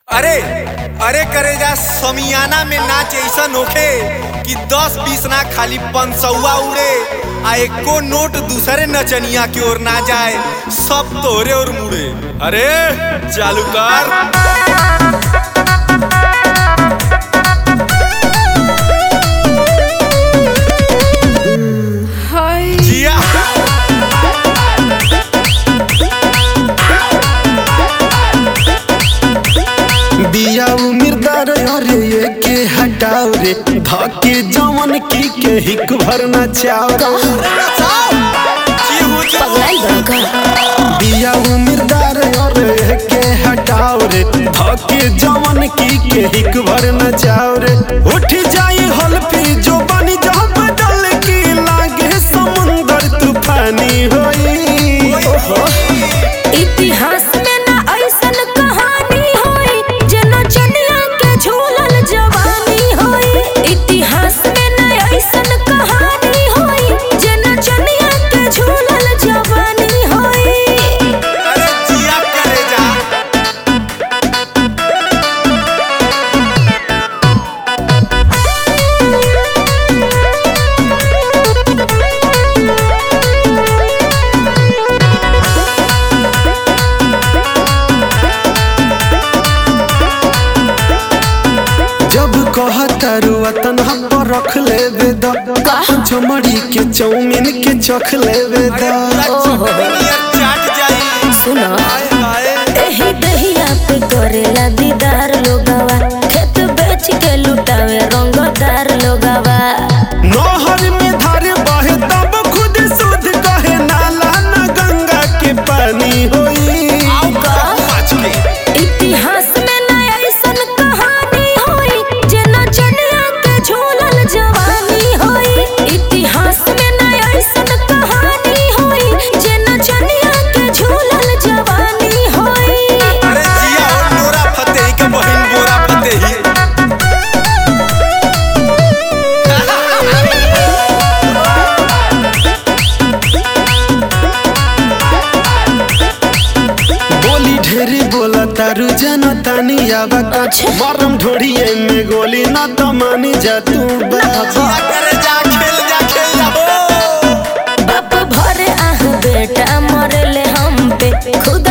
अरे अरे करेजा समियाना में नाच ऐसन होखे कि दस बीस ना खाली पंसौआ उड़े आ एको नोट दूसरे नचनिया की ओर ना जाए सब तोरे और मुड़े अरे चालू कर हाय जिया बिया उमिरदार अरे ये के हटाओ रे धके जवन की के हिक भर नचाओ जीहू जी पगलाई बड़का बिया उमिरदार अरे ये के हटाओ रे धके जवन की के हिक भर नचाओ रे उठ जाई हल्फी जो बनी जा बदल की लागे समुंदर तूफानी होई इतिहास में ना ऐसन कहानी होई जेना चनिया के झूलल जवानी होई इतिहास में ना ऐसन कहानी होई जेना चनिया के झूलल जवानी होई अरे जिया करेजा जब कहतारू वतन पर रख लेवे द चमड़ी के चौमिन के चख लेवे द दुनिया चाट जाई सुना हाय हाय एही दहिया पे करेला दीदार लोगवा खेत बेच के लुटावे रंगदार लोगवा नहर में धार बहे तब खुद शुद्ध कहे नाला न गंगा के पानी होई पाँच के इतिहास में ना ऐसन कहानी होई जेना चनिया के झूलल जवानी होई इतिहास में ना ऐसन कहानी होई जेना चनिया के झूलल जवानी होई अरे जिया और नोरा फतेही के बहिन बोरा फतेही बोली ढेरी बोला तारू जन तानी आवा अच्छा। मरम ढोड़िए में गोली न तो मानी जा तू बाबा जिया करे जा खेल जा खेल जा हो बाप भरे आह बेटा मरले हम पे खुद